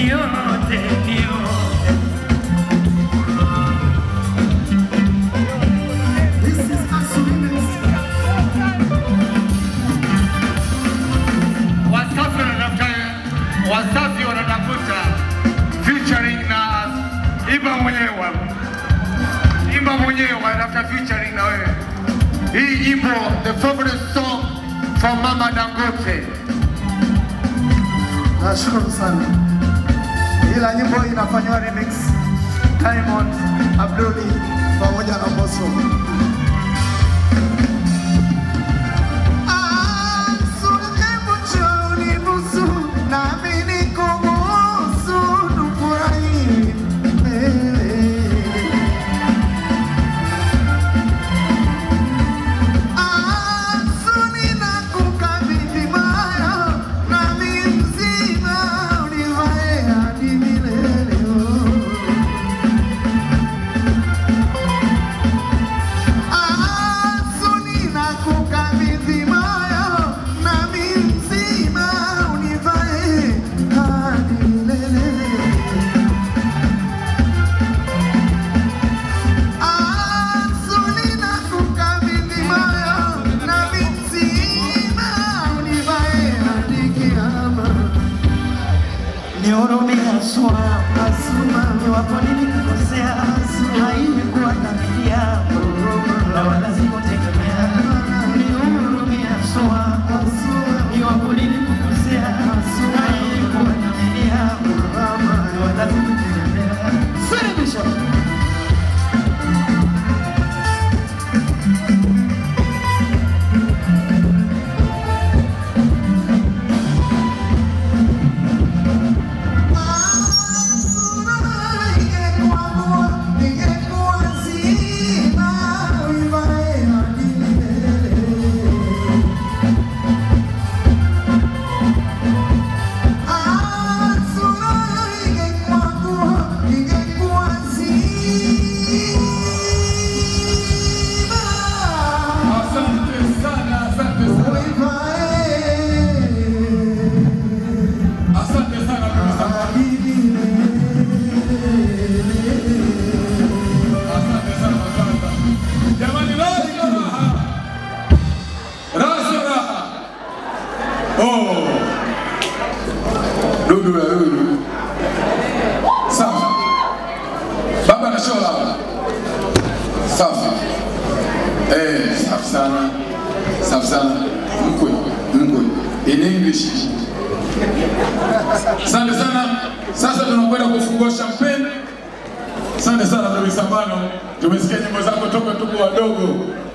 yote ni yote. This is Assurance. Wasafi wanatafuta Wasafi wanatafuta featuring na Imba mwenyewe. Imba mwenyewe wanatafuta featuring na wewe. Hii nyimbo the favorite song from Mama Dangote. Nashukuru sana. Ila nyimbo hii inafanywa remix Diamond, Abduli pamoja na Mbosso. Ah, sura hebu njoo unibusu, nami nikubusu, tufurahi. Eh. Ah, suni nakukabidhi moyo, nami mzima univae hadi milele. Ah, suni nakukabidhi moyo, nami mzima univae hadi milele. Azulina kukabidhi moyo na mzima univae hadi kiama. Nihurumie Asua, Asuma, iwapo nilikukosea, haikuwa dhamiri yako na wala sikutegemea. Nihurumie Asua, iwapo nilikukosea, haikuwa dhamiri yako na wala sikutegemea. Suluhisho. Asante sana, asante sana. Asante sana ndugu zangu. Asante sana, asante. Jamani, raha sio raha. Raha sio raha. Oh. Dudu ya dudu. Safi. Baba na shola. Safi. Eh, safi sana. Safi sana. Mkwe, mkwe. In English. Asante sana. Sasa tunakwenda kufungua champagne. Asante sana Dori Sambano, tumesikia nyimbo zako toka tuko wadogo.